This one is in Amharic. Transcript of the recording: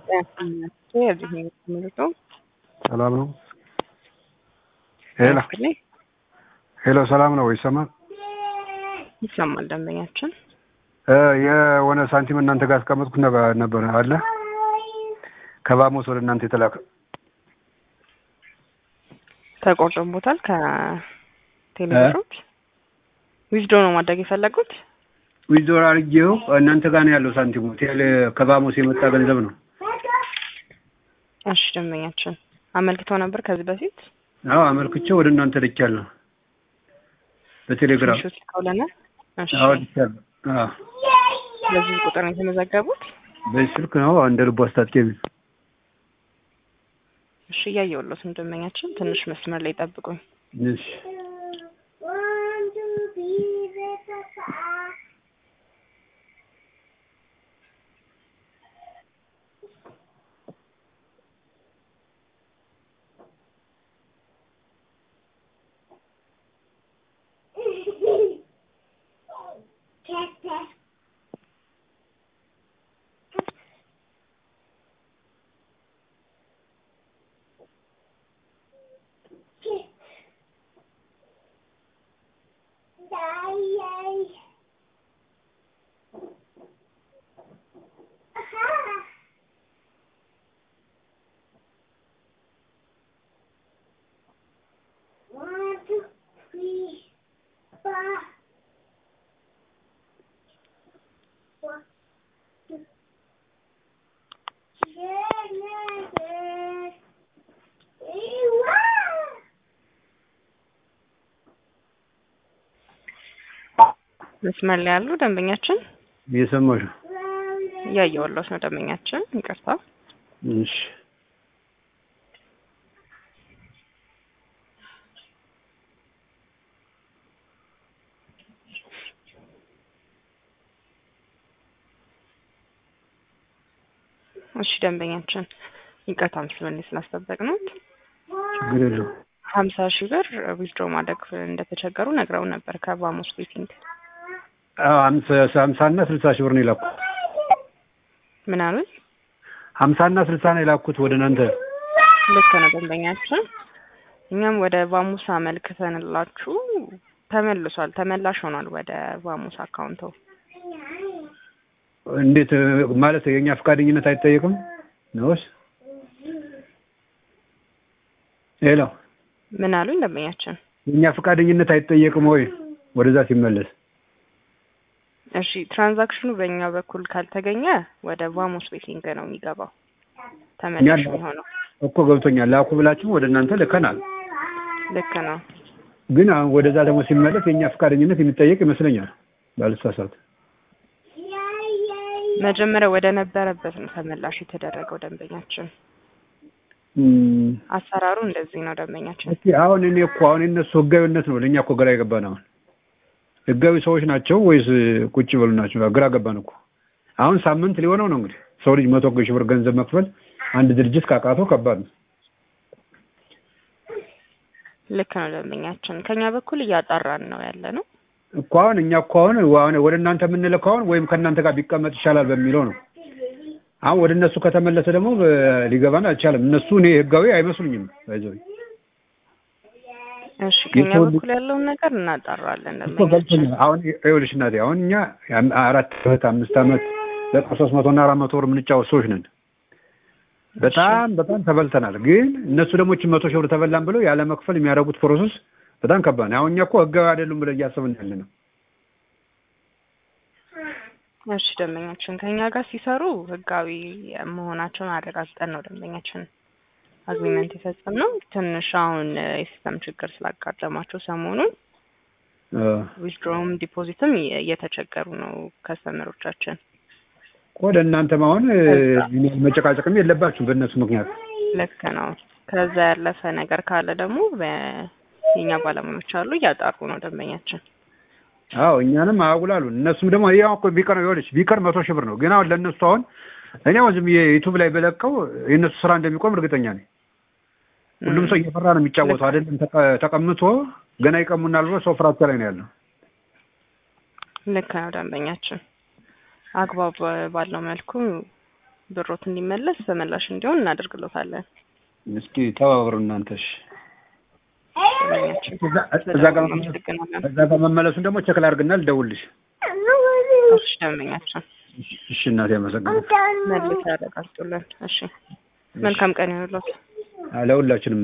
ሰላም ነው። ሄሎ ሄሎ፣ ሰላም ነው ይሰማል? ይሰማል። ደንበኛችን የሆነ ሳንቲም እናንተ ጋር አስቀመጥኩት ነበር አለ ከባሞስ ወደ እናንተ የተላከ ተቆርጦቦታል። ከቴሌብሮች ዊዝዶ ነው ማድረግ የፈለጉት። ዊዝዶር አድርጌው እናንተ ጋር ነው ያለው ሳንቲሙ። ቴሌ ከባሞስ የመጣ ገንዘብ ነው። እሺ ደንበኛችን አመልክተው ነበር ከዚህ በፊት አዎ አመልክቼ ወደ እናንተ ልኬያለሁ በቴሌግራም ሹት ልከውልናል። እሺ አዎ ልኬያለሁ። አዎ በዚህ ቁጥር ነው የተመዘገቡት። በዚህ ስልክ ነው እንደ ልቡ አስታጥቄ የሚል እሺ እያየሁለት ነው ደንበኛችን። ትንሽ መስመር ላይ ጠብቁኝ። እሺ መስመር ላይ ያሉ ደንበኛችን እየሰማሽ ነው? እያየሁለት ነው ደንበኛችን። ይቅርታ እሺ እሺ ደንበኛችን ይቅርታ ምስሉን ስላስጠበቅ ነው። ችግር የለውም። ሀምሳ ሺህ ብር ዊዝድሮ ማድረግ እንደተቸገሩ ነግረው ነበር ከባሞስ ቤቲንግ። አዎ ሀምሳ ሀምሳ እና ስልሳ ሺህ ብር ነው የላኩት። ምን አሉኝ? ሀምሳ እና ስልሳ ነው የላኩት ወደ እናንተ። ልክ ነው ደንበኛችን። እኛም ወደ ቫሙስ አመልክተንላችሁ ተመልሷል፣ ተመላሽ ሆኗል ወደ ቫሙስ አካውንቶ። እንዴት ማለት የእኛ ፈቃደኝነት አይጠየቅም ነውስ? ሄሎ ምን አሉኝ ደንበኛችን? የእኛ ፈቃደኝነት አይጠየቅም ወይ ወደዛ ሲመለስ? እሺ ትራንዛክሽኑ በእኛ በኩል ካልተገኘ ወደ ቫሞስ ቤቲንግ ነው የሚገባው ተመላሽ የሚሆነው። እኮ ገብቶኛል። ላኩ ብላችሁ ወደ እናንተ ልከናል። ልክ ነው። ግን አሁን ወደዛ ደግሞ ሲመለስ የእኛ ፈቃደኝነት የሚጠየቅ ይመስለኛል ባልሳሳት። መጀመሪያ ወደ ነበረበት ነው ተመላሽ የተደረገው ደንበኛችን። እም፣ አሰራሩ እንደዚህ ነው ደንበኛችን። እስኪ አሁን እኔ እኮ አሁን የእነሱ ህጋዊነት ነው ለእኛ እኮ ግራ የገባን። አሁን ህጋዊ ሰዎች ናቸው ወይስ ቁጭ በሉ ናቸው? ግራ ገባን እኮ። አሁን ሳምንት ሊሆነው ነው እንግዲህ ሰው ልጅ መቶ ሺህ ብር ገንዘብ መክፈል አንድ ድርጅት ካቃተው ከባድ ነው። ልክ ነው ደንበኛችን። ከኛ በኩል እያጣራን ነው ያለ ነው። እኮ አሁን እኛ እኮ አሁን አሁን ወደ እናንተ የምንልከው አሁን ወይም ከእናንተ ጋር ቢቀመጥ ይሻላል በሚለው ነው። አሁን ወደ እነሱ ከተመለሰ ደግሞ በ- ሊገባን አልቻለም። እነሱ እኔ ህጋዊ አይመስሉኝም። ባይዘው እሺ ከኛ የሰው ልጅ- በኩል ያለውን ነገር እናጣራለን እኮ ደንበኛችን። ገብቶኛል። አሁን ይኸውልሽ እናቴ አሁን እኛ የአም- አራት ዓመት አምስት ዓመት በቀን ሶስት መቶ እና አራት መቶ ብር የምንጫወት ሰዎች ነን። በጣም በጣም ተበልተናል። ግን እነሱ ደግሞ ይህችን መቶ ሺህ ብር ተበላን ብለው ያለ መክፈል የሚያደርጉት ፕሮሰስ በጣም ከባድ ነው። አሁን እኛ እኮ ህጋዊ አይደሉም ብለን እያሰብን ያለ ነው። እሺ ደንበኛችን ከኛ ጋር ሲሰሩ ህጋዊ መሆናቸውን አረጋግጠን ነው ደንበኛችን አግሪመንት የፈጸምነው። ትንሽ አሁን እ፣ የሲስተም ችግር ስላጋጠማቸው ሰሞኑን ዊዝድሮም ዲፖዚትም እየ- እየተቸገሩ ነው ከስተመሮቻችን። ወደ እናንተም አሁን እ፣ መጨቃጨቅም የለባችሁም በእነሱ ምክንያት። ልክ ነው። ከዛ ያለፈ ነገር ካለ ደግሞ የኛ ባለሙያዎች አሉ እያጣሩ ነው ደንበኛችን። አዎ እኛንም አያጉላሉን። እነሱም ደግሞ ያው እኮ ቢቀር ይኸውልሽ ቢቀር መቶ ሺህ ብር ነው። ግን አሁን ለእነሱ አሁን እኔ አሁን ዝም ብዬ ዩቱብ ላይ በለቀው የእነሱ ስራ እንደሚቆም እርግጠኛ ነኝ። ሁሉም ሰው እየፈራ ነው የሚጫወተው አይደለም። ተቀ- ተቀምጦ ገና ይቀሙናል ብሎ ሰው ፍራቻ ላይ ነው ያለው። ልክ ነው ደንበኛችን። አግባብ ባለው መልኩ ብሮት እንዲመለስ ተመላሽ እንዲሆን እናደርግሎታለን። እስኪ ተባበሩ እናንተ። እሺ ደንበኛችን እዛ- እዛ ጋር መመለስ- እናመሰግናለን። እዛ ጋር መመለሱን ደግሞ ቸክል አድርግና ልደውልሽ። እሺ ደንበኛችን እሺ እናቴ አመሰግናለሁ። መልስ ያረጋግጡልን። እሺ መልካም ቀን ይሁንልዎት። ለሁላችንም